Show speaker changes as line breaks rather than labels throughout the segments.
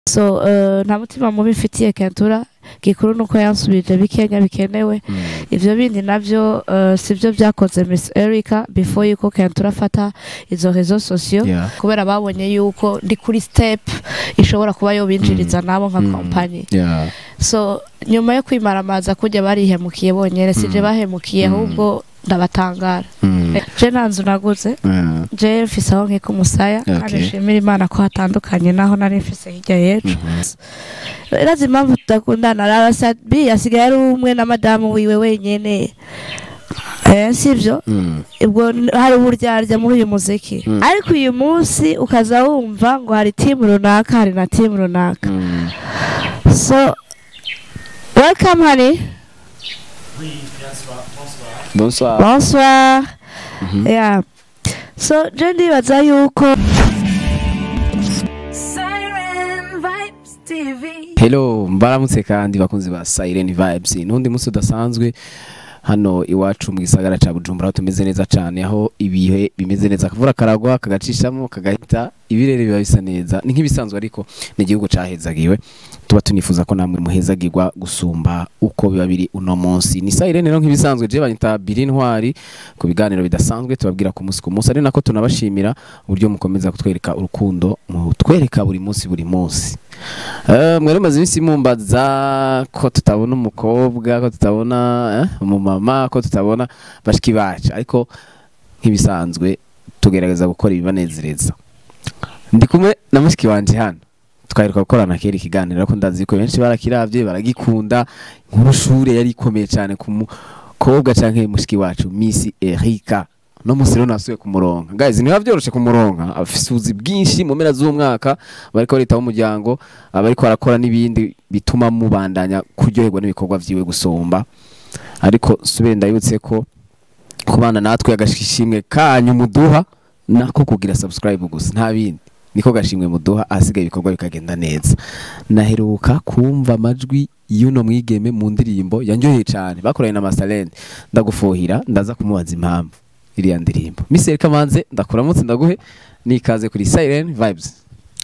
so uh, nta mutima mubi mfitiye kentura gikuru nuko yansubije bikenya bikenewe
Mm.
ivyo bindi navyo uh, sivyo vyakoze Miss Erica before yuko kentura afata izo rezo sociaux
Yeah.
kubera babonye yuko ndi kuri step ishobora kuba yobinjiriza nabo nka
Mm.
kompanyi
Yeah.
so nyuma yo kwimaramaza kujya barihemukiye bonyene sije
Mm.
bahemukiye
Mm.
ahubwo ndabatangara
Mm.
je nta nzu naguze
Yeah.
je mfise aho nkika umusaya kandi
Okay.
nshimira imana ko hatandukanye naho nari mfise hirya y'ejo
Mhm.
irazi impamvu tudakundana arasabi asigaye ari umwe na madamu wiwe wenyene eh, sivyo
Mm.
ubwo n- hari uburyarya muri uyu muziki
Mm.
ariko uyu munsi ukaza wumva ngo hari timu runaka hari na timu runaka
Mm.
so welcome honey
Bonsoir.
bonsoir
Mhm.
yeah so je ndibaza yuko
Siren Vibes TV.
Hello, mbaramutse kandi bakunzi ba Siren Vibes. Nundi munsi udasanzwe hano iwacu mu gisagara ca Bujumbura aho tumeze neza cane aho ibihe bimeze neza akavura karagwa kagacishamo kagahita ibirere biba bisa neza ni nk'ibisanzwe ariko ni igihugu cahezagiwe tuba tunifuza ko namwe muhezagirwa gusumba uko biba biri uno munsi ni Siren rero nk'ibisanzwe je banyita Biri Ntwari ku biganiro bidasanzwe tubabwira ku munsi ku munsi ari nako tunabashimira uburyo mukomeza kutwereka urukundo mutwereka buri munsi buri munsi Eh, mwari mumaze iminsi mumbaza ko tutabona umukobwa ko tutabona eh, umumama ko tutabona bashiki bacu ariko nk'ibisanzwe tugerageza gukora ibibanezereza ndi kumwe na mushiki wanje hano twaheruka gukorana kera ikiganiro ariko ndazi ko benshi barakiravye baragikunda inkuru shure yari ikomeye cyane ku mukobwa canke mushiki wacu Miss Erika no musi rero nasuye kumuronka guys niba vyoroshe kumuronka afise ubuzi bwinshi mu mpera z'umwaka bariko baritaho umuryango abariko barakora n'ibindi bituma mubandanya kuryoherwa n'ibikorwa vyiwe gusumba ariko subire ndabibutse ko kubana natwe agashimwe kanyu muduha nako kugira subscribe gusa nta bindi niko gashimwe muduha ahasigaye ibikorwa bikagenda neza naheruka kumva amajwi y'uno mwigeme mu ndirimbo yanjyoheye cyane bakoranye na Masterland ndagufuhira ndaza kumubaza impamvu iriya ndirimbo Miss Erika Manze ndakuramutse ndaguhe nikaze kuri Siren Vibes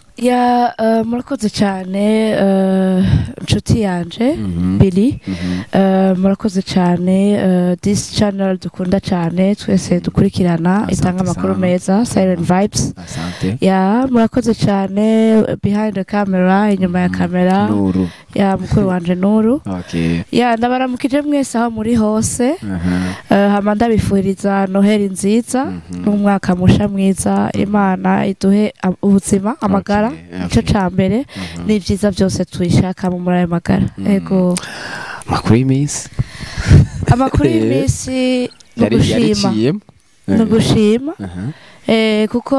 ya uh, murakoze cyane uh, inshuti yanje
Mhm.
Billy
Mhm.
uh, murakoze cyane uh, this channel dukunda cyane twese dukurikirana
Asante
itanga amakuru
sana.
meza Silent Vibes
Asante
ya murakoze cyane behind the camera inyuma ya
Mhm.
kamera
Nuru
ya mukuru wanje Nuru
okay
ya ndabaramukije mwese aho muri hose
Aha.
uh, hama ndabifuriza noheli nziza
Mhm.
n'umwaka musha mwiza imana iduhe am- ubuzima amagara
Okay,
nicyo
okay.
ca mbere
Mhm.
n'ibyiza byose tuyishakamo muri ayo magara
Mhm.
ego
makuru y'iminsi
amakuru y'iminsi ni
yari
ugushima
yariciyemo
ni ugushima
Aha.
eh, kuko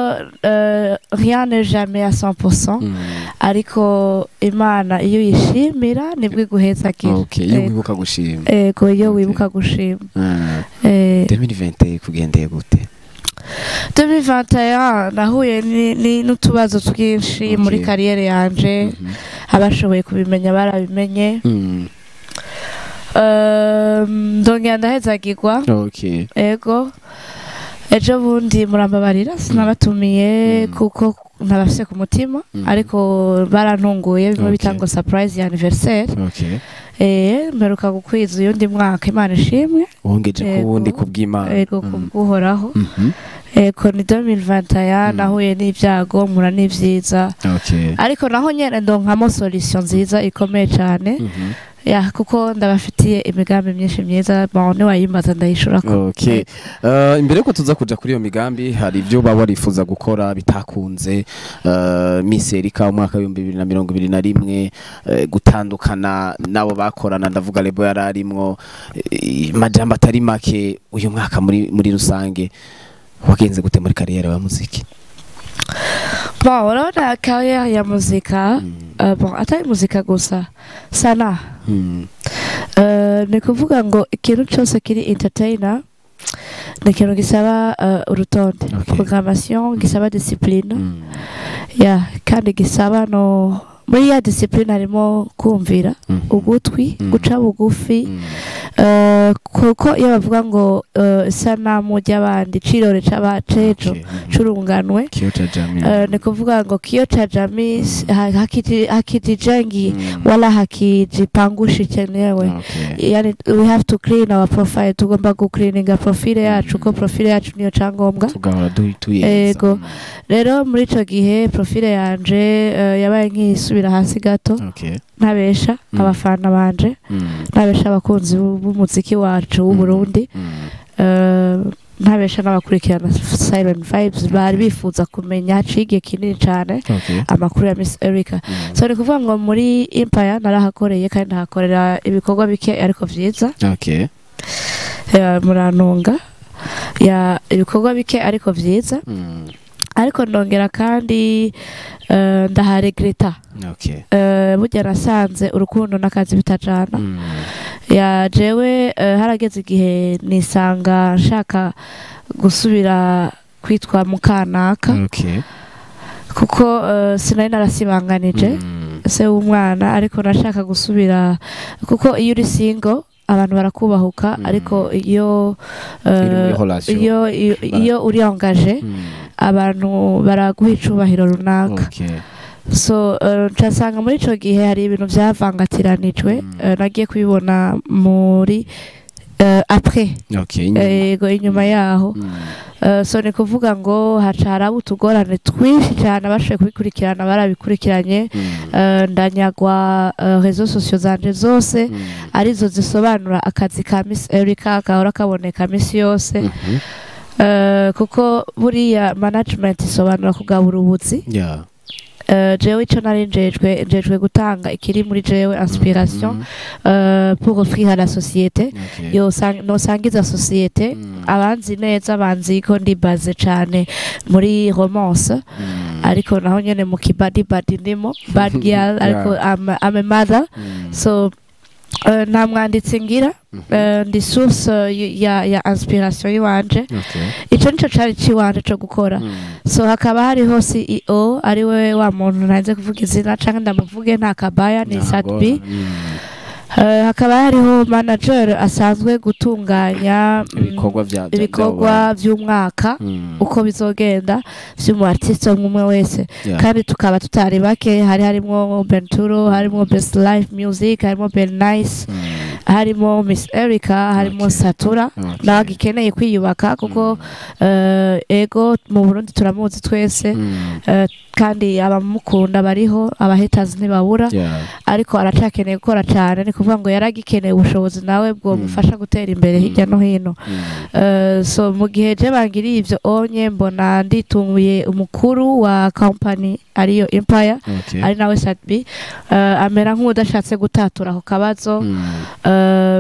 eh, rien n'est jamais à 100%
Mhm.
ariko imana iyo uyishimira nibwo iguhezagira
okay iyo
Ego.
wibuka gushima
ego iyo
Okay.
wibuka gushima
Ah.
eh,
2020 kugendeye gute
2021 nahuye ni- ni- n'utubazo twinshi
Okay.
muri kariyeri yanje
Mhm.
abashoboye kubimenya barabimenye
Mhm.
Um, ndongera ndahezagirwa
okay
ego ejo bundi murambabarira sinabatumiye
Mm.
kuko ntabafise ku mutima
Mm.
ariko barantunguye bimwe
Okay.
bita ngo surprise ya anniversaire
okay
eh mperuka gukwiza uyundi mwaka imana ishimwe
wongeje ku
Ego.
wundi kubw'Imana
ego
Mhm.
kubwuhoraho
Mhm.
ego ni 2021
Mm.
nahuye n'ibyago mpura n'ivyiza
okay
ariko naho nyene ndonkamo solution nziza ikomeye cane
Mhm.
ya kuko ndabafitiye imigambi myinshi myiza bon niwayimbaza ndayishura ko
Okay. Uh, imbere yuko tuza kuja kuri iyo migambi hari ibyo baba barifuza gukora bitakunze uh, Miss Erika umwaka w'ibihumbi bibiri na mirongo ibiri na rimwe uh, gutandukana n'abo bakorana ndavuga lebo yari arimwo uh, majambo atari make uyu mwaka muri muri rusange wagenze gute muri kariyeri ya muziki
bon urabona kariyeri ya muzika
Mm.
uh, bon atari muzika gusa sana
Mm.
uh, ni kuvuga ngo ikintu cyose kiri entertainer ni ikintu gisaba uh, urutonde
Okay.
programmation gisaba discipline
Mm.
ya kandi gisaba no muri ya discipline harimo kumvira
Mhm.
ugutwi
Mm.
guca bugufi
Mm.
Eh, kuko iyo bavuga ngo eh, isanamu ry'abandi cirore c'abacejo
Okay, mhm.
curunganwe
Kyoto Jamii.
Eh, ni kuvuga ngo kio cha jamii s- ha- hakiji- hakijijengi
Mm.
wala hakijipangushi chenyewe
Okay.
yani we have to clean our profile tugomba gucleaninga profile yacu ko profile yacu niyo cangombwa
tugahora du- tuyenza.
Ego.
Mm.
rero muri ico gihe profile yanje eh, yabaye nk'isubira hasi gato
Okay.
ntabesha
Mm.
abafana banje
Mm.
ntabesha abakunzi b'u- b'umuziki wacu w'uburundi
Mm.
Eh, ntabesha n'abakurikirana silent vibes bari bifuza kumenya haciye igihe kinini cane
Okay.
amakuru ya Miss Erica
Mm.
so ni kuvuga ngo muri Empire narahakoreye kandi ndahakorera ibikorwa bike ariko vyiza
Okay.
eh, murantunga ya ibikorwa bike ariko vyiza
Mm.
ariko ndongera kandi eh, ndaharegreta
Okay.
Eh, burya nasanze urukundo n'akazi bitajana
Mm.
ya jewe eh, harageze igihe nisanga nshaka gusubira kwitwa mukanaka
Okay.
kuko eh, sinari narasibanganije
Mm.
se w'umwana ariko nashaka gusubira kuko iyo uri single abantu barakubahuka
Mm.
ariko iyo eh,
Iri muri relation.
iyo iyo- iyo uri angaje
Mm.
abantu baraguha icubahiro runaka
Okay.
so eh, ncasanga muri ico gihe hari ibintu vyavangatiranijwe
Mm.
eh, nagiye kubibona muri eh, après
Okay. inyuma.
ego inyuma yaho
Mm.
Eh, so ni kuvuga ngo haca haraba utugorane twinshi cyane abashoboye kubikurikirana barabikurikiranye
Mm.
Eh, ndanyagwa eh, rezo sosiyo zanje zose
Mm.
arizo zisobanura akazi ka Miss Erica gahora kaboneka misi yose
Mhm.
Eh, kuko buriya management isobanura kugabura ubuzi
Yeah.
Eh, jewe ico nari njejwe njejwe gutanga ikiri muri jewe inspiration
Mhm.
eh, pour offrir à la société
Okay.
yo sang- nosangiza société
Mm.
abanzi neza banzi ko ndibaze cane muri romance
Mm.
ariko naho nyene mu kibadi badi ndimo bad girl ariko I'm, I'm a mother
Mm.
so eh, nta mwanditsi ngira
Mhm.
eh, ndi source eh, ya, ya inspiration yiwanje
Okay.
ico nico cari ciwanje co gukora
Mm.
so hakaba hariho CEO ariwe wa muntu ntaze kuvuga izina canke ndamuvuge nta kabaya ni
Ntabwo-
Sadbi
Mm.
Eh, hakaba hariho manager asanzwe gutunganya mm,
ibikorwa bya bya-
ibikorwa vy'umwaka
Mm.
uko bizogenda vy'umu artiste umwe wese
Yeah.
kandi tukaba tutari bake hari harimo Benturo harimo Best Life Music harimo Ben Nice
Mm.
harimo Miss Erica harimo
Okay.
Satura
Okay.
nawe gikeneye kwiyubaka kuko eh, ego mu Burundi turamuzi twese
Mm.
eh, kandi abamukunda bariho abahaters ntibabura
Yeah.
ariko aracakeneye gukora cyane ni kuvuga ngo yaragikeneye ubushobozi nawe bwomufasha gutera imbere hirya no hino
Mm.
Eh, so mu gihe je bangiriye ivyo onye mbona nditunguye umukuru wa company ariyo Empire
Okay.
ari nawe Sadbi eh, amera nk'udashatse gutatura ako kabazo
Mm.
eh,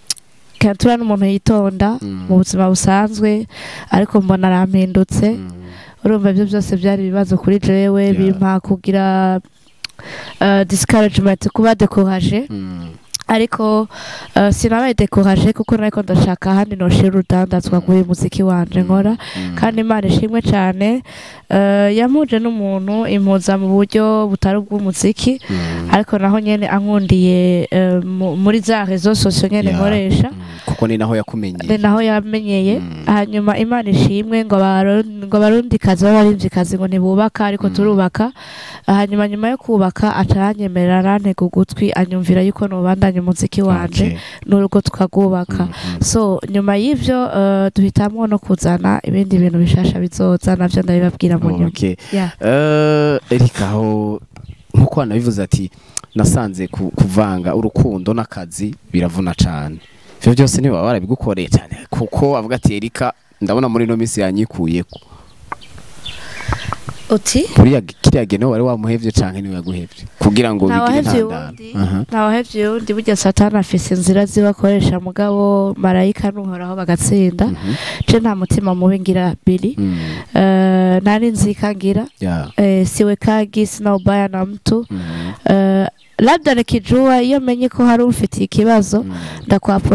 Kentura n'umuntu yitonda
Mm.
mu buzima busanzwe ariko mbona arampindutse
Mm.
urumva ibyo byose byari ibibazo kuri jewe
Yeah.
bimpa kugira eh, discouragement kuba decouragé
Mm.
ariko uh, sinabaye decouragé kuko nariko ndashaka ahandi noshira urudandazwa kuri muziki wanje nkora
Mm.
kandi imana ishimwe cyane uh, yamuje n'umuntu impuza mu buryo butari ubw'umuziki
Mm.
ariko naho nyene ankundiye uh, mu- muri za rezo sosiyo nyene
Yeah.
nkoresha
Mm. kuko ni naho
ni
yakumenyeye
naho yamenyeye
Mm.
hanyuma imana ishimwe ngo abarundi- ngo abarundikazi b'abarimvyikazi ngo ntibubaka ariko
Mm.
turubaka hanyuma nyuma yo kubaka aca aranyemerera arantega ugutwi anyumvira yuko nobandanya umuziki wanje
Okay.
n'urugo tukagubaka
Mm, mm.
so nyuma y'ivyo uh, duhitamwo no kuzana ibindi bintu bishasha bizoza navyo ndabibabwira mu nyuma
Okay.
Yeah.
Eh, Erika aho nkuko wanabivuze ati nasanze ku- kuvanga urukundo n'akazi biravuna cyane ivyo byose niba warabigukoreye cyane kuko avuga ati Erika ndabona muri ino minsi yanyikuyeko
uti
buriya kiriya geno wari wamuhevye canke niwe yaguhevye kugira ngo bigire
ntawahevye
intandaro
uwundi
Aha.
ntawahevye uwundi burya satani afise inzira ziwe akoresha mugabo marayika n'uhoraho bagatsinda
Mhm.
je nta mutima mubi ngira bili
Mm.
Eh, nari nzika ngira
Yeah.
eh, siwekagi sina ubaya na mtu
Mhm.
Eh, labda nikijua iyo menye ko hari ufitiye ikibazo
Mm.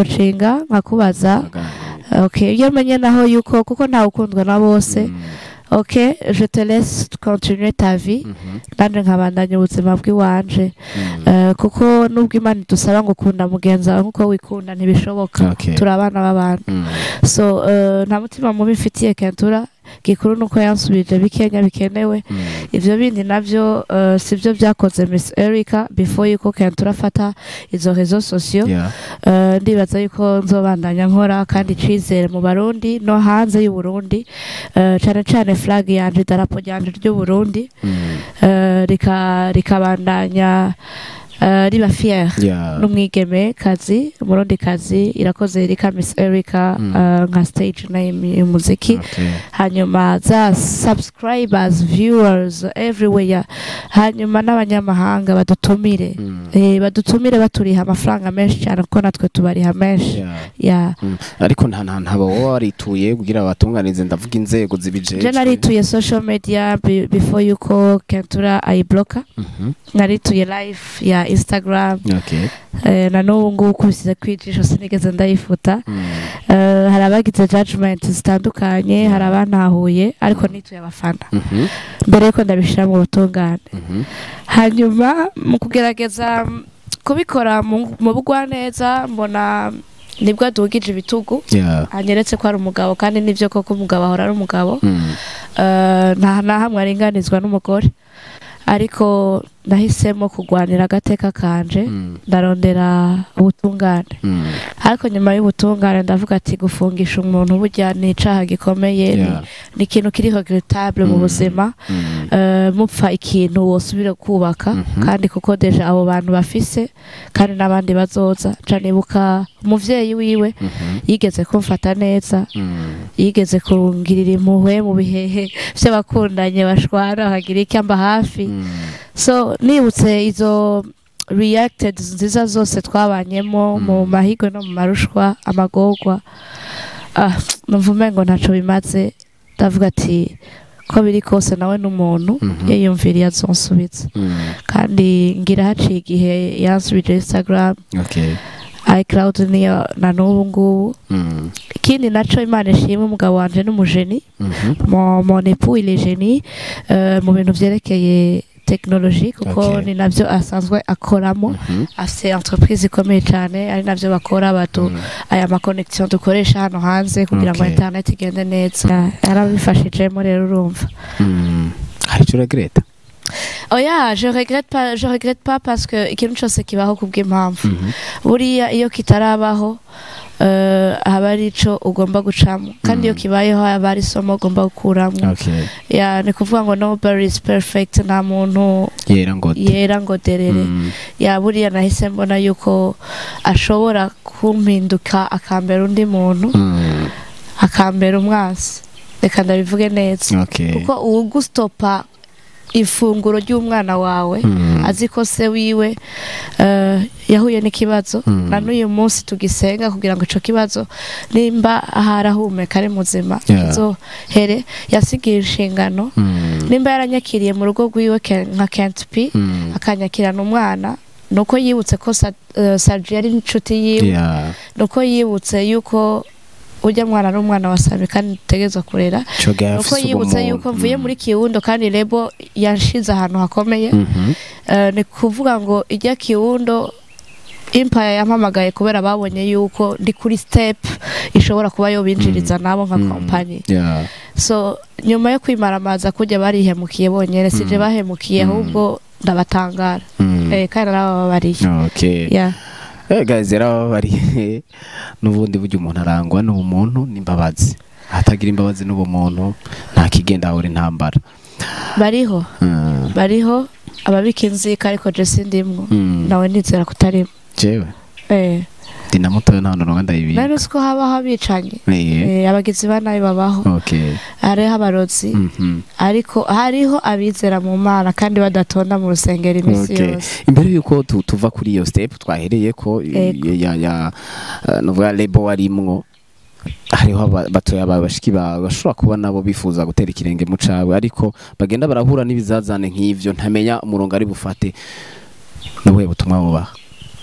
ndakwaprocinga nkakubaza
Aganira.
okay iyo menye naho yuko kuko ntawe ukundwa na bose
Mm.
ok je te laisse continuer ta vie
Mhm.
nanjye nkabandanya ubuzima bw'iwanje
Mm.
Eh, kuko nubwo imana idusaba ngo ukunda mugenzi wawe nk'uko wikunda ntibishoboka
Okay.
turi abana b'abantu
Mm.
so eh, nta mutima mubi mfitiye kentura gikuru nuko yansubije bikenya bikenewe
Mm.
ivyo bindi navyo eh, sivyo vyakoze miss erica before yuko kentura afata izo rezo sosiyo
Yeah.
Eh, ndibaza yuko nzobandanya nkora kandi icizere mu barundi no hanze y'uburundi Eh, cane cane flag yanje idarapo ryanje ry'uburundi
Mm.
eh, rika- rikabandanya eh, riba fier
Yeah.
n'umwigeme kazi umurundi kazi irakoze rika miss erica
Mm.
eh, nka stage name y'umuziki
Okay.
hanyuma za subscribers viewers everywhere hanyuma n'abanyamahanga badutumire
Mm.
eh, badutumire baturiha amafaranga menshi cyane kuko natwe tubariha menshi
Yeah.
ya
Mm. ariko nta nta ntaba wowe warituye kugira batunganize ndavuga inzego zibijejwe
je narituye social media be- before yuko kentura ayibloka
Mhm.
narituye live ya instagram
Okay.
eh, na n'ubu ngubu kubisize kwijisho sinigeze ndayifuta
Mm.
Eh, hari abagize judgment zitandukanye hari abantahuye ariko nituye abafana
Mhm.
mbere yuko ndabishyira mu butungane
Mhm.
hanyuma mu kugerageza mm, kubikora mu mu bugwaneza mbona nibwo adugije ibitugu
Yeah.
anyeretse ko ari umugabo kandi nibyo koko umugabo ahora ari umugabo
Mm.
Eh, nta na hamwe aringanizwa n'umugore ariko nahisemo kugwanira agateka kanje
Mm.
ndarondera ubutungane
Mm.
ariko nyuma y'ubutungane ndavuga ati gufungisha umuntu burya ni icaha gikomeye ni-
Yeah.
ni ikintu kiri regrettable mu
Mm.
buzima
Mm.
Eh, mupfa ikintu wosubira kubaka
Mhm.
kandi kuko deja abo bantu bafise kandi n'abandi bazoza nca nibuka umuvyeyi wiwe
Mhm.
yigeze kumfata neza
Mm.
yigeze kungirira impuhwe mu bihehe vy'abakundanye bashwana bakagira icyamba hafi
Mm.
so nibutse izo reacted nziza zose twabanyemo
Mm.
mu mahigwe no mu marushwa amagorwa ah, numva umengo ntaco bimaze ndavuga ati ko biri kose nawe n'umuntu
Mhm.
yiyumviriye azonsubiza
Mm.
kandi ngira haciye igihe yansubije instagram
Okay.
icloud niyo na n'ubu ngubu
Mm.
ikindi naco imana ishimwe umugabo wanje n'umujeni
Mhm.
mon, mon époux il est génie euh, mu bintu vyerekeye tekinoloji kuko
Okay.
ni navyo asanzwe akoramo
Mhm.
afite entreprise ikomeye cyane ari navyo bakora batu
Mm.
aya makonegisiyo dukoresha hano hanze kugira ngo
Okay.
internet igende neza yarabifashijemo rero urumva
Mm. hari icyo uragreta
oya je regrette pas je regrette pas parce que ikintu cyose kibaho kubw'impamvu
Mhm.
buriya iyo kitarabaho eh, haba ari ico ugomba gucamo kandi iyo
Mm.
kibayeho haba ari isomo ugomba gukuramo
Okay.
ya ni kuvuga ngo nobody is perfect nta muntu
yera ngo
yera ngo derere
Mm.
ya buriya nahise mbona yuko ashobora kumpinduka akambera undi muntu
Mm.
akambera umwansi reka ndabivuge neza
Okay.
kuko uwugustopa ifunguro ry'umwana wawe
Mm.
azi ko se wiwe eh, yahuye n'ikibazo
Mm.
na n'uyu munsi tugisenga kugira ngo ico kibazo nimba harahumeka ari muzima
Yeah.
kizohere yasigiye inshingano
Mm.
nimba yaranyakiriye mu rugo rwiwe ke- nka Kent P
Mm.
akanyakirana umwana nuko yibutse ko Sa- eh, Sergio yari inshuti yiwe
Yeah.
nuko yibutse yuko ujya mwana n'umwana wa Sami kandi dutegerezwa kurera
Ico gihe
nuko
afise
yibutse
ubumuntu.
yuko mvuye
Mm.
muri Kiwundo kandi Rebo yanshize ahantu hakomeye
Mhm.
Eh, ni kuvuga ngo ijya Kiwundo Empire yampamagaye kubera babonye yuko ndi kuri step ishobora kuba yobinjiriza nabo nka
Mm.
kompanyi
Yeah.
so nyuma yo kwimaramaza kujya barihemukiye bonyene sije
Mm.
bahemukiye
Mm.
ahubwo ndabatangara
Mm.
eh kandi narababariye
Okay.
yeah
Eh guys yarababariye n'ubundi buryo umuntu arangwa n'ubumuntu n'imbabazi hatagira imbabazi n'ubumuntu nta kigenda ahora intambara
bariho
Mm.
bariho ababika inzika ariko je sindimwo
Mm.
nawe nizera kutarimo
jewe
eh
ndi na mutoya nta ntonga ndayibika
nari uzi ko habaho abicanye
Eh.
eh, abagizi ba nabi babaho
Okay.
hariho abarozi
Mhm.
ariko hariho abizera mu mana kandi badatonda mu rusengero iminsi
Okay.
yose
imbere yuko tu- tuva kuri iyo step twahereye ko
Ego.
ya ya eh, nuvuga lebo warimwo hariho aba- batoya ba bashiki bawe bashobora kuba nabo bifuza gutera ikirenge mu cawe ariko bagenda barahura n'ibizazane nk'ivyo ntamenya umurongo ari bufate nubuhe butumwa bubaha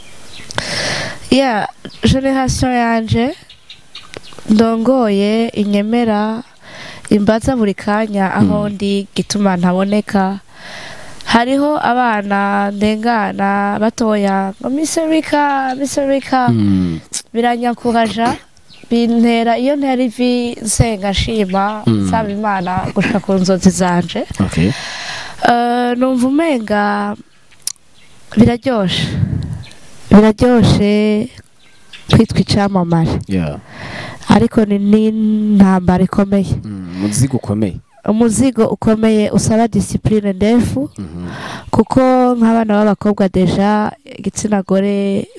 ya generation yanje ndongoye inyemera imbaza buri kanya aho ndi gituma ntaboneka hariho abana ndengana batoya ngo miserika miserika
Mm.
biranyakuhaja bintera iyo ntera ivi nsenga nshima
Mm.
nsaba imana gushika ku nzozi zanje
okay
Eh, numva umenga biraryoshe biraryoshe kwitwa icamamare
yeah
ariko ni n'intambara ikomeye
Mm, muzigo ukomeye
umuzigo ukomeye usaba disipurine ndefu
Mhm.
kuko nk'abana b'abakobwa deja igitsina gore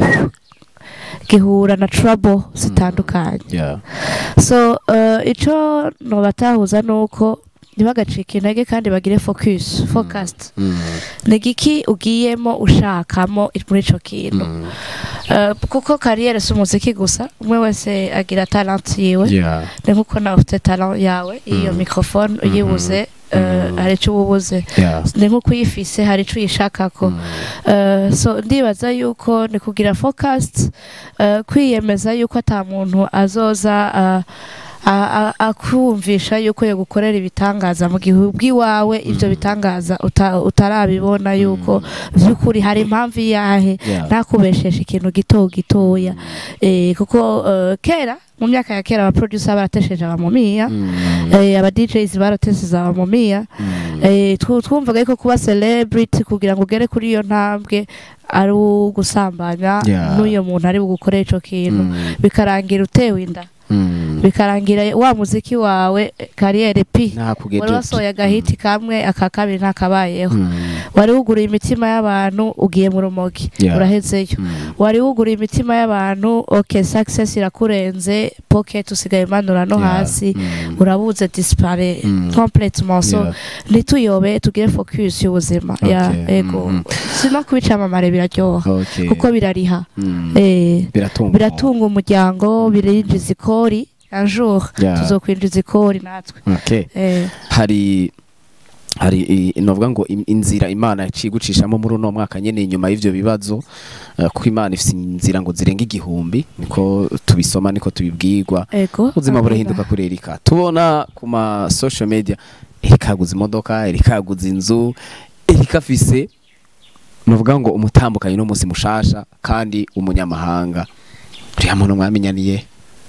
gihura na trouble zitandukanye
yeah
so uh, ico nobatahuza nuko ntibagacika intege kandi bagire focus focused
Mm.
ni igiki ugiyemo ushakamo muri ico kintu
Mm.
Uh, kuko kariyeri si umuziki gusa umwe wese agira talent yiwe
yeah
ni nkuko nawe ufite talent yawe iyo
Mm.
microphone uyibuze uh,
Mhm.
hari icyo uba ubuze
yeah
ni nkuko uyifise hari icyo uyishakako
Mm.
Uh, so ndibaza yuko ni kugira focused uh, kwiyemeza yuko ata muntu azoza uh, a- a- akumvisha yuko yogukorera ibitangaza mu gihe ubwiwawe ivyo
Mm.
bitangaza uta- utarabibona yuko vy'ukuri hari impamvu yahe
yeah
ntakubeshesha ikintu gito gitoya eh, kuko uh, kera mu myaka ya kera abaproducer baratesheje abamumiya
Mm.
eh, aba DJs baratesheje abamumiya
Mm.
Eh, twu- twumvaga yuko kuba celebrity kugira ngo ugere kuri iyo ntambwe ari ugusambanya
Yeah.
n'uyo muntu ari bugukorera ico kintu
Mm.
bikarangira utewe inda
Mm.
bikarangira wa muziki wawe kariyeri pi
ntakugejeje
wari wasohoye agahiti kamwe aka kabiri ntakabayeho
Mm.
wari wuguruye imitima y'abantu ugiye mu rumogi
Yeah.
urahezeyo
Mm.
wari wuguruye imitima y'abantu ok success irakurenze pocket usigaye umanura no
Yeah.
hasi
Mm.
urabuze dispare
Mm.
complètement so
Yeah.
ntituyobe tugire focus y'ubuzima ya
Okay.
ego
Mhm.
sino kubicamamare biraryoha
Okay.
kuko birariha
Mm.
eh
biratunga
biratunga umuryango birinjiza ikori un jour
Yeah.
tuzokwinjiza ikori natwe
okay
eh
hari hari i- novuga ngo im- inzira imana yaciye gucishamo muri uno mwaka nyene inyuma y'ivyo bibazo eh, kuko imana ifise inzira ngo zirenga igihumbi niko tubisoma niko tubibwirwa
ego
ubuzima burahinduka kuri erika tubona ku ma social media erika yaguze imodoka erika yaguze inzu erika afise novuga ngo umutambukanyi n'umunsi mushasha kandi umunyamahanga uriya muntu mwamenyaniye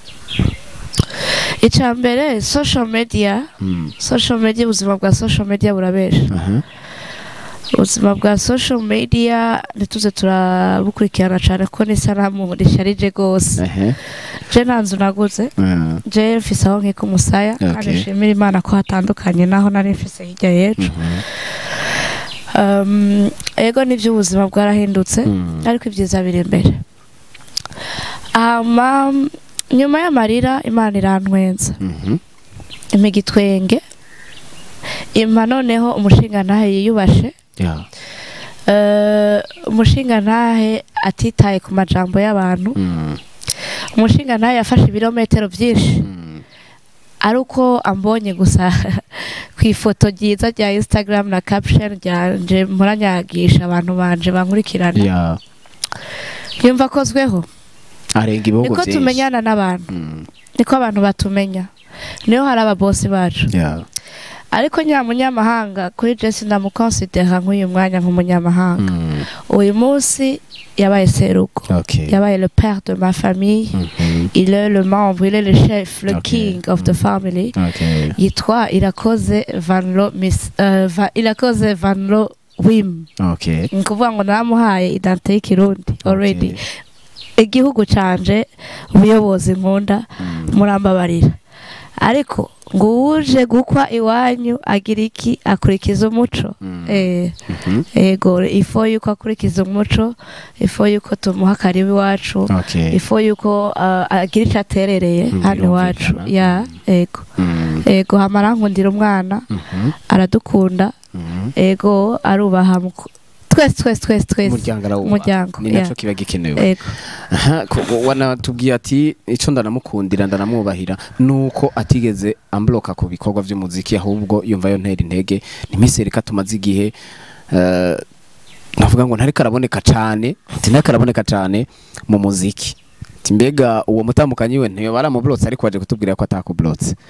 icya mbere social media
Mm.
social media ubuzima bwa social media burabesha
Aha.
ubuzima bwa social media ntituze turabukurikirana cyane kuko n'isanamu risharije rwose
Ehe.
je nta nzu naguze
Mm.
je mfise aho nkika umusaya kandi
Okay.
nshimira imana ko hatandukanye naho nari mfise hirya y'ejo
Mhm.
um, ego nivyo ubuzima bwarahindutse
Mm.
ariko ibyiza biri imbere hama nyuma y'amarira imana irantwenza
Mhm.
impa igitwenge impa noneho umushingantahe yiyubashe
Yeah.
Eh, umushingantahe atitaye ku majambo y'abantu
Mm.
umushingantahe yafashe ibirometero byinshi
Mm.
ari uko ambonye gusa ku ifoto ryiza rya instagram na caption ryanje muranyagisha abantu banje bankurikirana
Yeah.
yumva akozweho
arenga ibihugu
niko
byinshi
tumenyana n'abantu
Mm.
niko abantu batumenya niho hari ababosi bacu
Yeah.
ariko nyamunyamahanga kuri jesi ndamukonsidera nk'uyu mwanya nk'umunyamahanga
Mm.
uyu munsi yabaye serugo
Okay.
yabaye le père de ma famille
Mhm.
il est le membre il est le chef le
Ok.
king of the
Mm.
family
Okay.
yitwa irakoze vanlo miss uh, va, irakoze vanlo wim
Okay.
ni ukuvuga ngo namuhaye identite y'ikirundi already
Okay.
igihugu canje ubuyobozi nkunda
Mm.
murambabarira ariko ngo uje gukwa iwanyu agira iki akurikiza umuco
Mm.
eh
Mhm.
ego ifo yuko akurikiza umuco ifo yuko tumuha karibu iwacu
Okay.
ifo yuko uh, agira icyo aterereye
Mm,
hano iwacu
birumvikana.
ya ego
Mm.
ego hamara nkundira umwana
Mhm.
aradukunda
Mhm.
ego arubaha muku- twese twese twese twese
umuryango arawubaha
umuryango
ni
yeah.
naco kiba gikenewe
ego
Aha, ko- wanatubwiye ati ico ndanamukundira ndanamwubahira nuko atigeze ambloka ku bikorwa vy'umuziki ahubwo yumva yo ntera intege nimisereka tumaze igihe eh, navuga ngo ntariko araboneka cane ati ntariko araboneka cane mu muziki ati mbega uwo mutambukanyi we ntiyo baramublotse ariko waje kutubwira ko atakublotse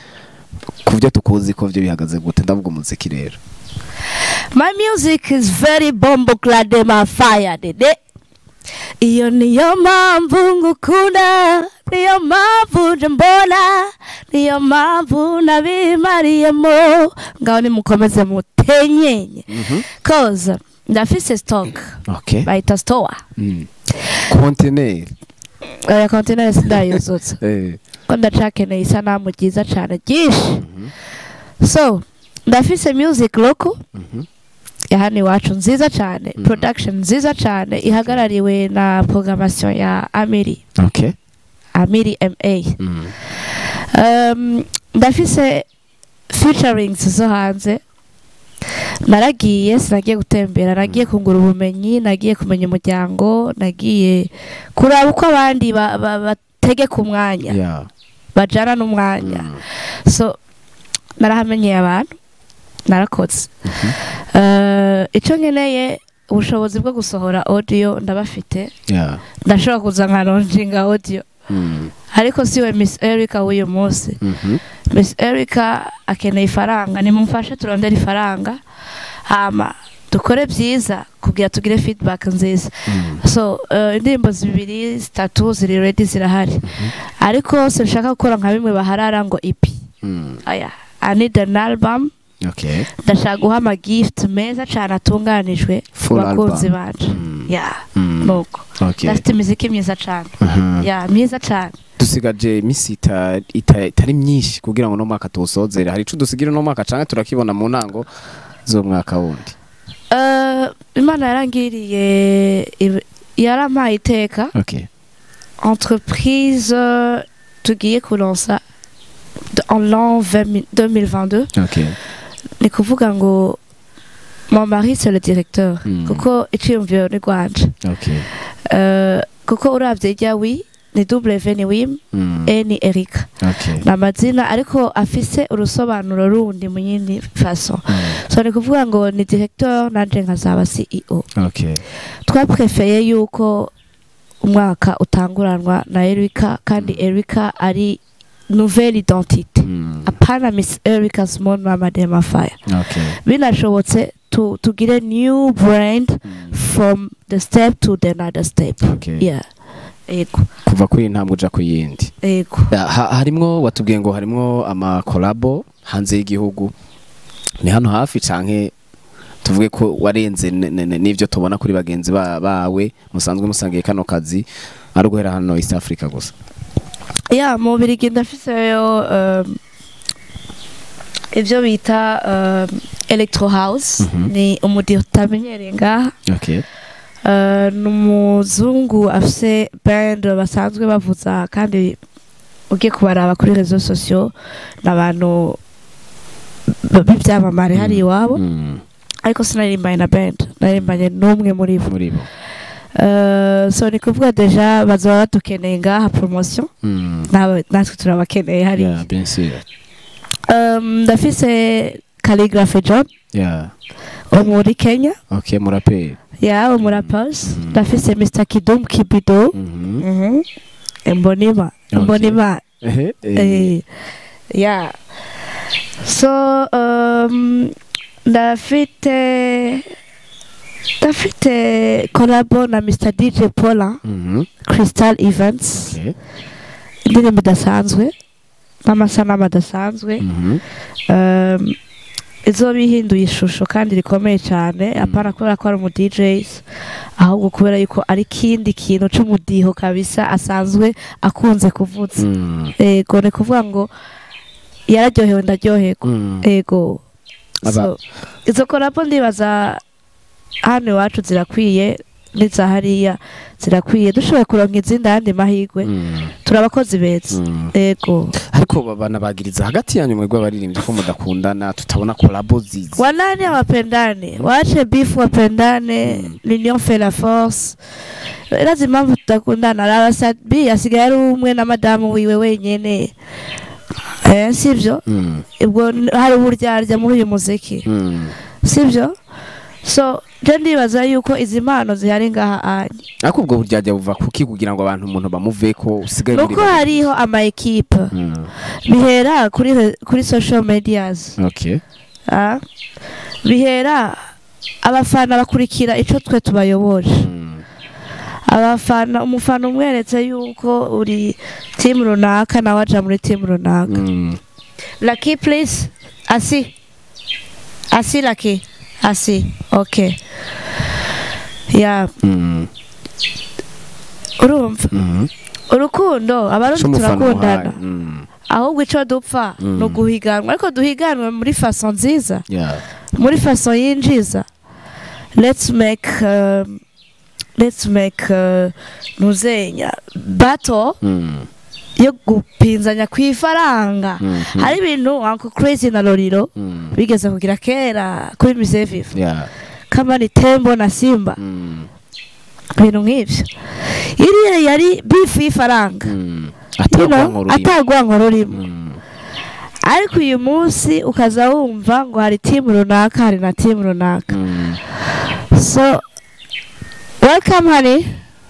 ku byo tukuzi ko byo bihagaze gute ndavuga umuziki rero
My music is very bombo clade my fire dede. Iyo niyo mpamvu ngukunda, niyo mpamvu nje mbona, niyo mpamvu nabimariyemo. Ngaho nimukomeze mutenyenye. Cause ndafise stock
okay
bayita store.
mm. container
Oya container sindayuzutsa.
eh
ko ndacakeneye isanamu ryiza cyane ryinshi. So ndafise music local
Mhm.
ya hano iwacu nziza cyane
Mhm.
production nziza cyane ihagarariwe na programmation ya amiri
okay
amiri ma
mm.
um, ndafise featurings zo hanze naragiye sinagiye gutembera nagiye kungura ubumenyi nagiye kumenya umuryango nagiye kuraba uko abandi ba- ba- bategeka umwanya
yeah
bajana n'umwanya
Mm.
so narahamenyeye abantu narakoze Eh, icyo nkeneye ubushobozi bwo gusohora audio ndabafite
yeah
ndashobora kuza nkaronjinga audio
mm.
ariko siwe miss erica w'uyu munsi
Mhm.
miss erica akeneye ifaranga nimumfashe turondere ifaranga hama dukore byiza kugira tugire feedback nziza
Mm.
so eh, indirimbo zibiri zitatu ziri ready zirahari ariko sinshaka gukora nka bimwe baharara ngo ipi
Mm.
aya i need an album
okay
ndashaka guha amagift meza cyane atunganijwe ku
Full
bakunzi
album.
banje
Mm.
ya
Mm.
nuko
okay
ndafite imiziki myiza cyane
Mhm.
ya myiza cyane
dusigaje iminsi ita- ita- itari myinshi kugira ngo uno mwaka tuwusozere hari ico dusigira uno mwaka canke turakibona mu ntango z'umwaka wundi
Eh, imana yarangiriye ibi- yarampaye iteka
okay
entreprise euh, tugiye kuronsa de- en l'an 20 2022
okay
ni kuvuga ngo mon mari c'est le directeur
Mm.
kuko iciyumviro ni rwanje
okay
Eh, kuko uravye irya wi ni w ni wim
Mm.
e ni erika
okay
ni amazina ariko afise urusobanuro rundi mu yindi faso
Mm.
so ni kuvuga ngo ni directeur nanje nkazaba ceo
okay
twaprefeye yuko umwaka utanguranwa na erika kandi erika ari nouvelle identité
Mm.
apana miss erika small mama dema fire
okay
binashobotse tu, tugire new brand
Mm.
from the step to the another step
Okay.
yeah ego
kuva kuri iyi ntambwe uja ku yindi
ego
Ya, ha- harimwo watubwiye ngo harimwo amakolabo hanze y'igihugu ni hano hafi canke tuvuge ko warenze n- n- n- n'ivyo tubona kuri bagenzi ba- bawe musanzwe musangiye kano kazi ari uguhera hano East Africa gusa
ya mu birigi ndafiseyo um, ibyo bita um, electro house
Mhm.
ni umudi utamenyereye ngaha
okay
Uh, ni umuzungu afise band basanzwe bavuza kandi ugiye kubaraba kuri rezo sosiyo ni abantu b- b'ibyamamare hari iwabo
Mm,
ariko sinarimbanye na band narimbanye n'umwe muri bo
muri bo
Uh, so ni kuvuga deja bazaba badukeneye ngaha promotion
Mm,
nawe natwe turabakeneye hariya
yeah, bien sûr
Um, ndafise calligraphy john
yeah
wo muri kenya
okay muraperi
ya umurapers
Mhm.
ndafise mr kidum kibido
Mhm.
Mhm. Mbonima.
Okay.
Mbonima.
Ehe, eh,
Eh, yeah. So, um, ndafite ndafite collabo na Mr. DJ Paula
mhm,
Crystal Events
okay
indirimbo idasanzwe n'amasanamu adasanzwe
mhm,
um, izoba ihinduye ishusho kandi rikomeye cyane apana kubera ko ari umu DJs ahubwo kubera yuko ari ikindi kintu c'umudiho kabisa asanzwe akunze kuvuza
mm,
ego ni kuvuga ngo yararyohewe ndaryoherwa
mm.
ego
Aba-
so, izo korapo ndibaza hano iwacu zirakwiye n'iza hariya zirakwiye dushoboye kuronka izindi ayandi mahirwe
Mm,
turi abakozi beza
mm.
ego
ariko banabagiriza hagati yanyu mwebwe abaririmbyi ko mudakundana tutabona kolabo zizi
wanani hawapendane waache bifu wapendane
Mm.
l'union fait la force irazi impamvu tudakundana arabasabi asigaye ari umwe na madamu wiwe wenyene eh, sivyo
Mm,
ubwo n- hari uburyarya muri uyu muziki
mm,
sibyo so je ndibaza yuko izi mpano zihari ngaha anye
ariko ubwo buryajya buva kuki kugira ngo abantu umuntu bamuve ko usigaye muri
nuko hariho ama ekipe
Mm,
bihera kuri re- kuri social medias
okay
ah, bihera abafana bakurikira ico twe tubayoboje
Mm,
abafana umufana umweretse yuko uri timu runaka nawe aja muri timu runaka
mm,
Lucky please asi asi Lucky asi okay ya
mm,
urumva
mm.
urukundo abarundi
C'umufana
turakundana
umuhaye. Mm,
ahubwo ico dupfa
Mm.
ni uguhiganwa ariko duhiganwe muri faso nziza
yeah.
muri faso yinjiza let's make um, let's make uh, ntuzenya bato
Mm,
yo gupinzanya kw'ifaranga
mm, mm,
hari ibintu uncle crazy na loriro
mm,
bigeze kugira kera kuri musée vivre
yeah.
kama ni tembo na simba
Mm,
ibintu nk'ivyo iriya yari bifu y'ifaranga
mm.
You know,
Atagwanko rurimo.
atagwanko rurimo
Mm,
ariko uyu munsi ukaza wumva ngo hari timu runaka hari na timu runaka
mm.
so welcome honey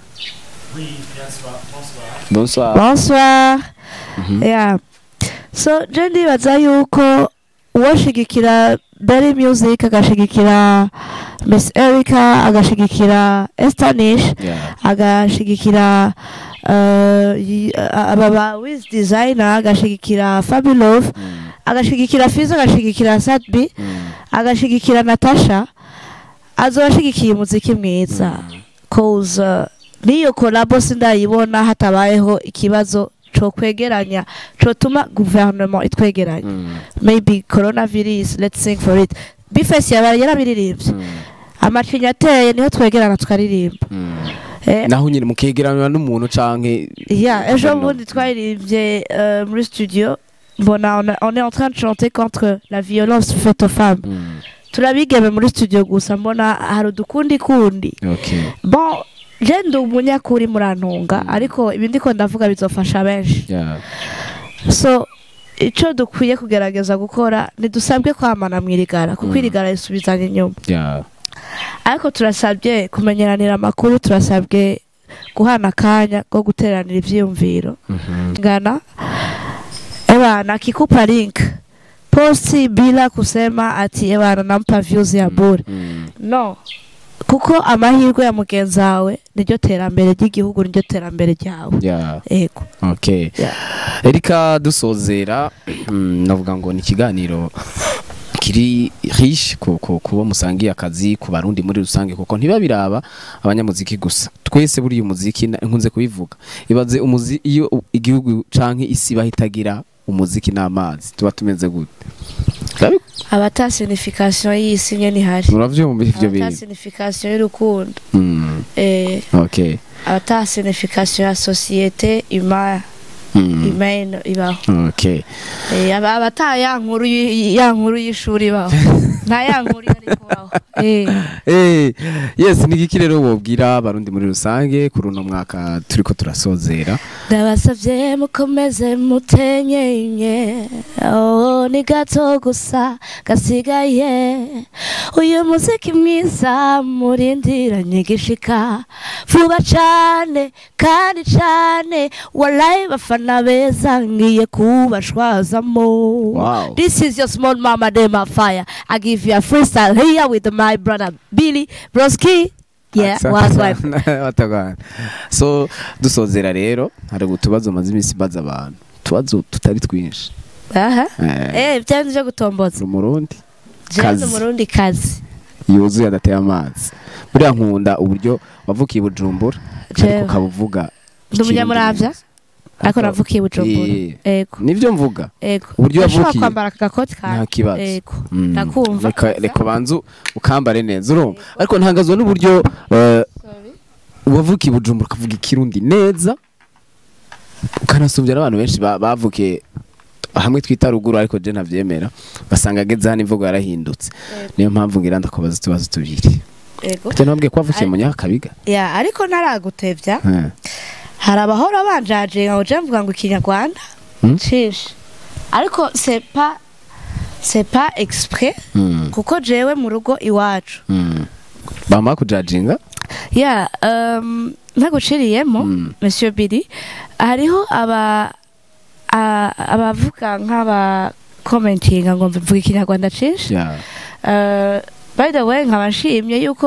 bonsoir
bonsoir
Mhm.
yeah so je ndibaza yuko uwoshigikira Berry Music agashigikira Miss Erica agashigikira Estanish
Yeah.
agashigikira uh, y- aba ba Wiz Designer agashigikira Fabulous
Mm,
agashigikira Fizo agashigikira Sadbi
mm,
agashigikira Natasha azoba ashigikiye umuziki mwiza cause uh, niyo kolabo sindayibona hatabayeho ikibazo co kwegeranya cotuma guverinoma itwegeranya
mm,
maybe coronavirus let's sing for it bifesi yaba yarabiririmbye
mm,
amacinya ateye niho twegerana tukaririmba
mm.
eh,
naho nyine mukegeranywa n'umuntu canke
yeah, ejo
Guverinoma.
bundi twaririmbye euh, muri studio mbona on, a- on est en train de chanter contre la violence faite aux femmes
Mm,
turabigeme muri studio gusa mbona hari udukundi kundi
okay
bon je ndi umunyakuri murantunga ariko ibi ndiko ndavuga bizofasha benshi
yeah
so ico dukwiye kugerageza gukora ntidusabwe kwamana mwirigara kuko
Mm.
irigara risubizanya inyuma
yeah
ariko turasabye kumenyeranira amakuru turasabwe guhana akanya ko guteranira ivyiyumviro
Mhm.
ngana ebana akikupa link posti bila kusema ati ebana nampa views ya bure
Mm,
no kuko amahirwe ya mugenzi wawe niryo terambere ry'igihugu niryo terambere ryawe
yeah
ego
okay
Yeah.
erika dusozera mm, navuga ngo ni ikiganiro kiri riche ku ku- kubo musangiye akazi ku barundi muri rusange kuko ntiba biraba abanyamuziki gusa twese buriya umuziki na- nkunze kubivuga ibaze umuzi iyo u- igihugu canke isi bahitagira umuziki n'amazi tuba tumeze gute Urabi-
abata signification y'isi nye ntihari
muravyumva ivyo
abata
bintu
signification y'urukundo
Mm,
eh,
okay
abata signification ya societe humaine
Mm,
humaine ibaho
okay
Eh, aba- abata ya nkuru y- ya nkuru y'ishuri ibaho nta ya nkuru yari kubaho eh.
Eh, yes ni iki rero wobwira abarundi muri rusange kuri uno mwaka turiko turasozera
ndabasabye mukomeze mutenyenye oh, ni gato gusa gasigaye uyu muziki mwiza murindiranye gishika vuba cane kandi cane walayi bafana beza ngiye kubashwazamo
Wow.
this is your small mama dema fire i give you a freestyle here with my brother billy broski yeah wagwan
watagwana so dusozera rero hari utubazo maze iminsi mbaza abantu utubazo tutari twinshi
aha
Eh,
Eh, byanze byo gutomboza.
uri umurundi
Jewe
Kazi.
umurundi kazi.
yuzuye adateye amazi buriya nkunda uburyo wavukiye i bujumbura
Jewe.
ariko ukaba uvuga
Ndi umunyamuravya
Ikirundi
ariko
neza.
navukiye Bujumbura.
Eh,
Ego.
nivyo mvuga
Ego.
Uburyo
Ndashobora
wavukiye.
kwambara aka gakoti
nta
kawe.
kibazo
Ego.
Mm.
Ndakumva.
Reka- reka banzu ukambare neza urumva ariko ntangazwa n'uburyo eh, wavukiye i bujumbura ukavuga ikirundi neza ukanasumbya n'abantu benshi ba- bavukiye hamwe twita ruguru ariko je ntavyemera basanga ageze hano imvugo yarahindutse
Ego.
niyo mpamvu ngira ndakubaza utubazo tubiri
Ego.
ute nabwiye ko wavukiye mu nyakabiga
Ya, ariko naragutevya.
Eh.
Hari abahora banjaje ngo je mvuga ngo ikinyarwanda.
Hmm?
Cishe. Ariko c'est pas c'est pas exprès
Mm.
kuko jewe mu rugo iwacu
Mm. bamara kujajinga
ya um, ntaguciriyemo
Mm.
monsieur Billy hariho aba a- abavuga nk'aba commentinga ngo mvuga ikinyarwanda cinshi
Yeah.
Uh, by the way nkaba nshimye yuko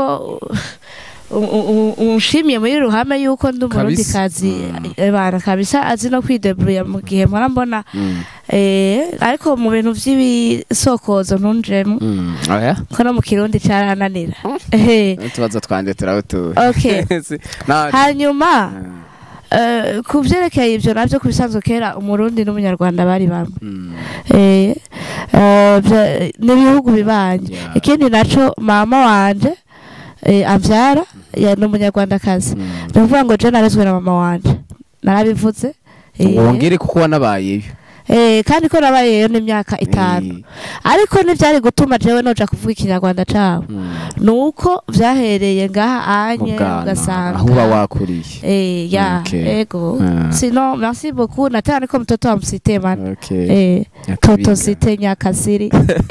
u- u- u- unshimiye muri ruhame yuko ndi umurundi
Kabisa.
kazi
Mm.
bana kabisa azi no kwideburuya mu gihe mpora mbona
Mm.
eh, ariko mu bintu vy'ibisokozo ntunjemo
Mm. oya
ko no mu kirundi carananira Eh,
utubazo twanje turabutuye
Okay.
Si- na-
hanyuma
Mm.
eh, ku vyerekeye ivyo navyo ku bisanzwe kera umurundi n'umunyarwanda bari bamwe
Mm.
Eh, eh, vya- n'ibihugu bibanye
Yeah.
ikindi naco mama wanje eh, amvyara ya ni umunyarwandakazi
Mm.
ni ukuvuga ngo je narezwe na mama wanje narabivuze Eh,
wongere kuko wanabayeyo
eh, kandi ko nabayeyo n'imyaka itanu
Eh.
ariko ntivyari gutuma jewe noja kuvuga ikinyarwanda cabo
Mm.
nuko vyahereye ngaha
mu
anye
bwana
ugasanga
aho uba wakuriye
Eh, ya
Okay.
ego
Ah.
sinon merci beaucoup nataka niko mtoto wa msite man
Okay.
eh,
Nyakabinga.
toto site nyakasiri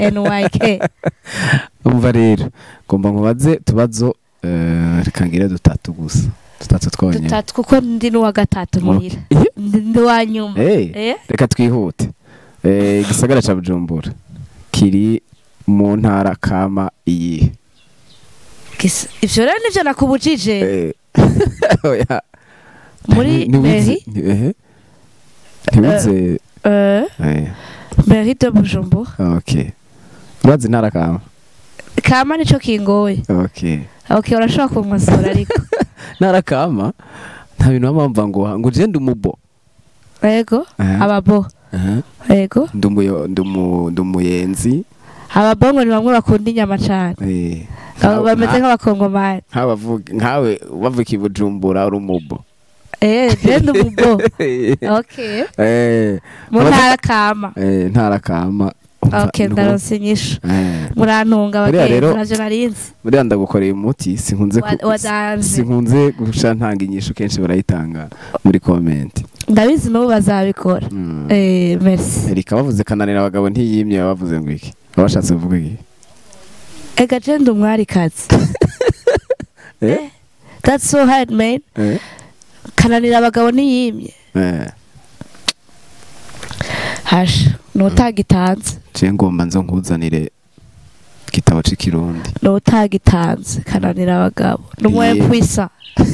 nyk
umva rero ngomba nkubaze tubazo eh, reka ngire dutatu gusa dutatu twonyine
dutatu kuko ndi n'uwa gatatu muhira
Okay.
ndi ndi uwa nyuma
Eh,
Eh?
reka twihute Eh, igisagara ca bujumbura kiri mu ntara kama iyihe
Gis- ivyo rero nivyo nakubujije
Eh, oya.
muri
Ni- niwize-
meri
ni- ehe. ntiwize
euh,
eh,
meri de bujumbura
okay urazi intara kama
kama nico kingoye
okay
okay urashobora kunkosora ariko
ntara kama nta bintu baba bamva ngo ngo je ndi umubo
ego
Eh,
ababo
eh,
ego
ndi umuyo- ndi umu- ndi umuyenzi
ababo ngo ni bamwe bakunda inyama cane
eh,
Abo
nka-
bameze
nka-
nk'abakongomani
nk'abavuga- nkawe bavuga i bujumbura uri umubo
eh je ndi umubo okay
Eh,
mu
Abaza-
ntara kama
eh, ntara kama Umva,
okay
nuko-
ndaronse inyishu
eh,
murantunga
Buriya
abagenzi
rero-
navyo narinzi
buriya ndagukoreye umuti sinkunze ku-
Wa- wadanze
sinkunze guca ntanga inyishu kenshi barayitanga muri komenti
ndabizi n'ubu bazabikora
Mm.
eh merci
erika bavuze kananira abagabo ntiyimye baba bavuze ngo iki baba bashatse kuvuga iki
ega je ndi umwarikazi
Eh?
that's so hard man
Eh?
kananira abagabo ntiyimye
Eh,
hasha nutagitanze
je ngomba nzo nkuzanire igitabo c'ikirundi
nutagitanze kananira abagabo n'umwe
Yeah.
kwisa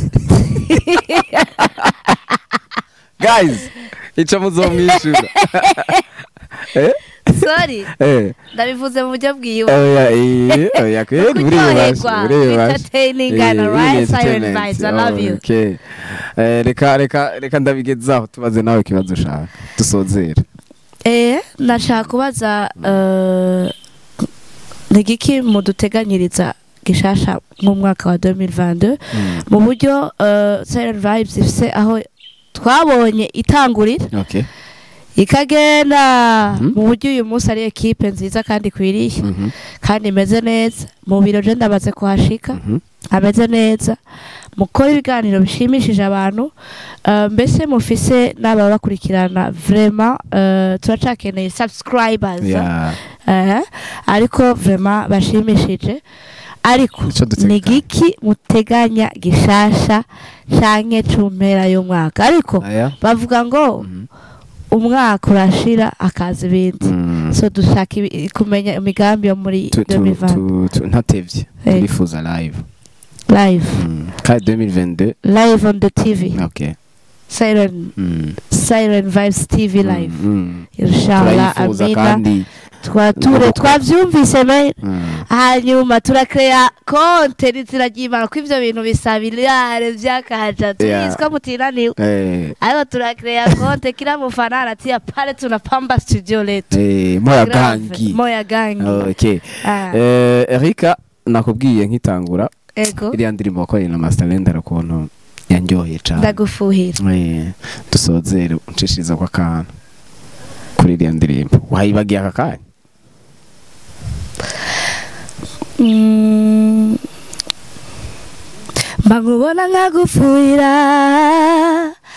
guys ico muzomwishura Eh?
sorry
Eh,
ndabivuze mu buryo bwiwe
oya eh, oya kweri buribashe
kuryoherwa
buribashe
entertaining and right silent vibes i love you
Okay. Eh, reka reka reka ndabigezaho tubaze nawe ikibazo ushaka dusozere
eh nashaka kubaza eh, ni igiki muduteganyiriza gishasha mu mwaka wa 2022 mu buryo eh, silent vibes ifise aho twabonye itangurira
okay
ikagenda
Mhm.
mu buryo uyu munsi ari ekipe nziza kandi ikwiriye
Mhm,
kandi imeze neza mu biro je ndamaze kuhashika
mhm.
ameze neza mukora ibiganiro bishimishije abantu eh, mbese mufise n'ababa bakurikirana vrema eh, turacakeneye subscribers
Yeah.
eh, ariko vrema bashimishije ariko
Ico duteganya.
ni giki muteganya gishasha canke cumpera y'umwaka ariko
Aya.
bavuga ngo
Mhm.
umwaka urashira akaza ibindi
Mm.
so dushaka ibi- kumenya imigambi yo muri
Tu- tu-
2020
tu- tu- ntatevye
Eh.
turifuza live
live
Mm. kandi 2022
live on the tv
okay
siren
Mm.
siren vibes tv live
Mm, mm.
inshallah
turayifuza
amina
kandi
twature
Nuko-
twavyumvise me
Mm.
hanyuma turakrea konte n'inzira ry'imana ko ivyo bintu bisaba ilare vy'akaja turizwa mutinaniwe
Eh,
ariko turakrea konte kila mufana anatia pale tunapamba studio letu
eh, moya
Grave,
gangi
moya gangi
okay
Ah,
Eh, erika nakubwiye nkitangura
ego
iriya ndirimbo wakoreye na masterland ukuntu yanyoheye cane
ndagufuhira
Eh, dusozere unshishiriza kwa kantu kuri iriya ndirimbo wayibagiye aka kanya
Mm. Mbangubona nkagufuira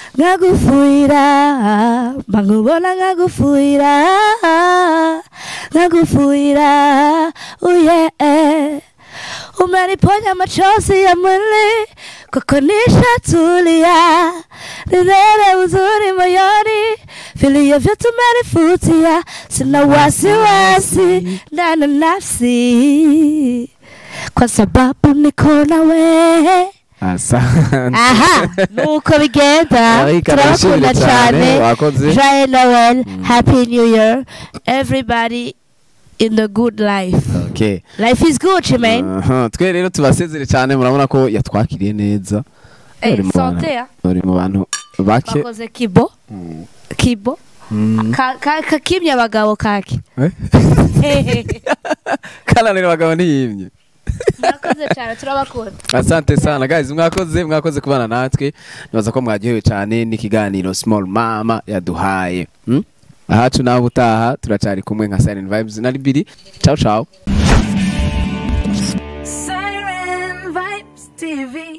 nkagufuira mbangubona nkagufuira nkagufuira uye umeniponya machozi ya mwili kwako nishatulia nilele uzuri moyoni vilio vyetu umenifutia sina wasiwasi ndani ya nafsi kwa sababu niko nawe
asante
aha nuko bigenda
Ariko
turabakunda
arashimira cyane,
cyane
wakoze.
joye noel happy new year everybody in the good life
okay
life is good man
Aha, twe rero tubasezere cyane murabona ko yatwakiriye neza
Eh,
Uri mu bantu-
sante ya
uri mu bantu bake
bakoze kibo kibo
Mm.
Ka- ka- kakimye abagabo kake
Eh? kananira abagabo ntiyimye
murakoze cyane turabakunda
asante sana guys mwakoze mwakoze kubana natwe nibaza ko mwaryohewe cyane n'ikiganiro small mama yaduhaye hmm? ahacu nawe utaha turacari kumwe nka silent vibes na libiri ciao ciao
Siren Vibes TV.